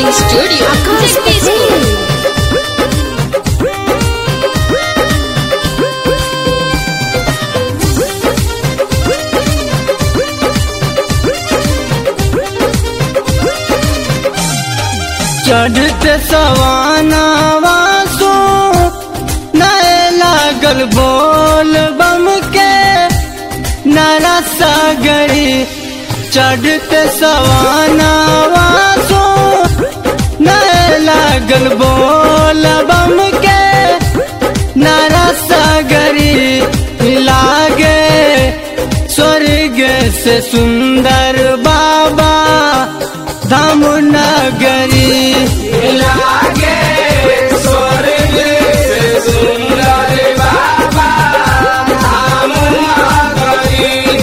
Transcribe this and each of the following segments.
Studio. Jagdishpur. चढ़ते सवानावा सो नए लागल बोल बम के नरा सागरी चढ़ते सवानावा सो नए लागल बोल बम के नरा सागरी लागे स्वर्ग से सुंदर बाबा धाम नगरी लागे स्वर्ग से सुंदर बाबा धाम नगरी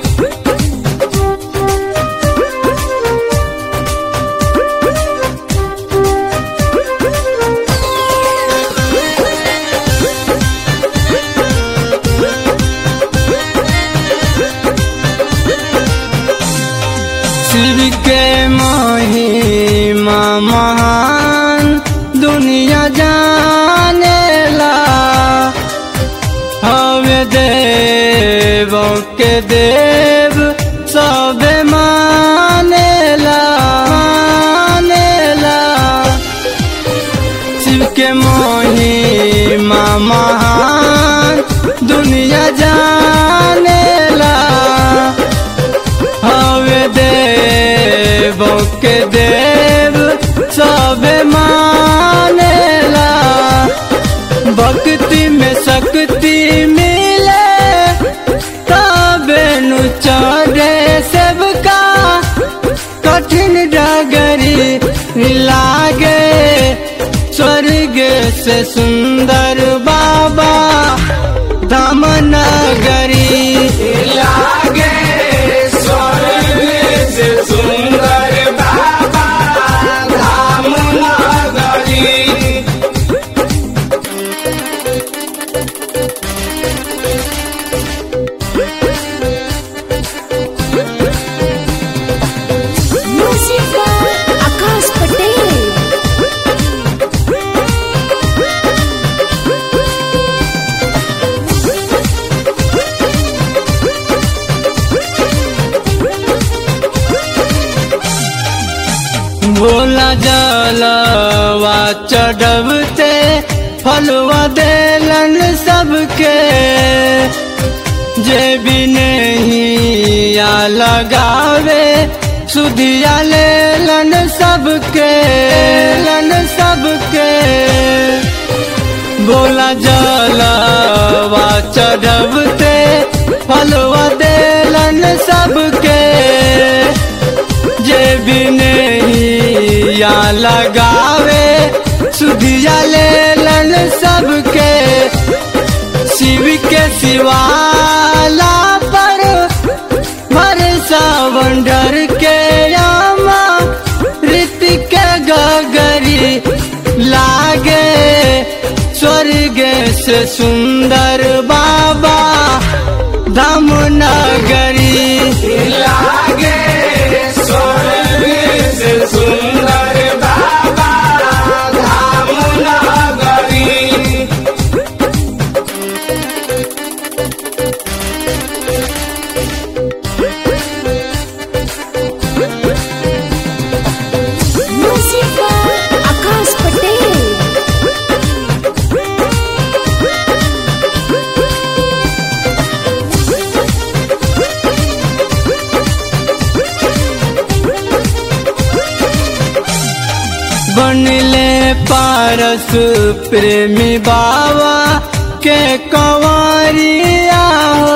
शिव के महिमा महान दुनिया जानेला हवे देव के देव सबे मानेला मानेला शिव के महिमा महान दुनिया जानेला हवे देव के देव सब मानेला भक्ति में शक्ति मिले तबे नु चढ़े सबका कठिन डगरी लागे स्वर्ग से सुंदर बाबा धाम नगरी लागे स्वर्ग से सुंदर बाबा धाम नगरी Music by Akash Patel. Bhola जलवा चढ़वते फलवा देलन सबके जे भी नहीं या लगावे सुधिया लेलन सबके लन सबके बोला जलवा चढ़वते फलवा देलन सबके जे भी नहीं या लगावे सुधिया लेलन सबके शिव के शिवाला पर भरसा वंडर के यामा ऋतिक गगरी लागे स्वर्ग से सुंदर बाबा धाम नगरी लागे स्वर्ग से सुंदर बाबा धाम नगरी Music by Akash Patel. बनले पारस प्रेमी बाबा के कंवरिया हो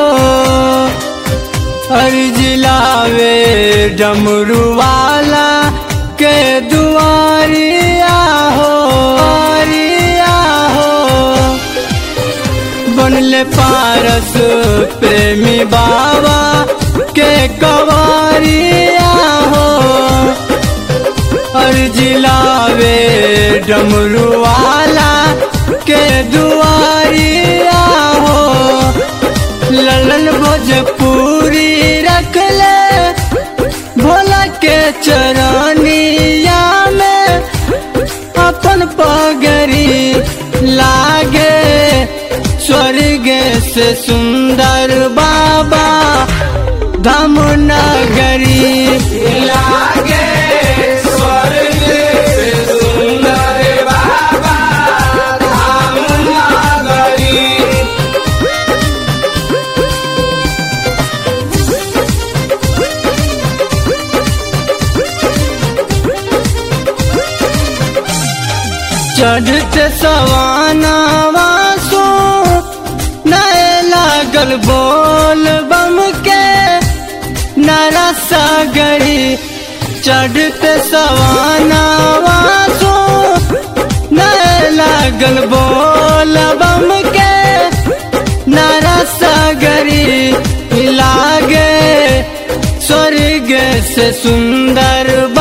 हर जिलावे डमरू वाला के दुआरिया हो दुआरिया हो बनले पारस प्रेमी बाबा के कंवरिया हो हर जिलावे डमरू वाला के दुआरिया हो ललन भोजपुरी रख ले भोला के चरनिया में अपन पगरी लागे स्वर्ग से सुंदर बाबा धाम नगरी लागे स्वर्ग से सुंदर बाबा धाम नगरी चढ़ते सवाना वासो नए लागल बोल बम के नरा सागरी चढ़ते सवाना वासो नए लागल बोल बम के नरा सागरी लागे स्वर्ग से सुंदर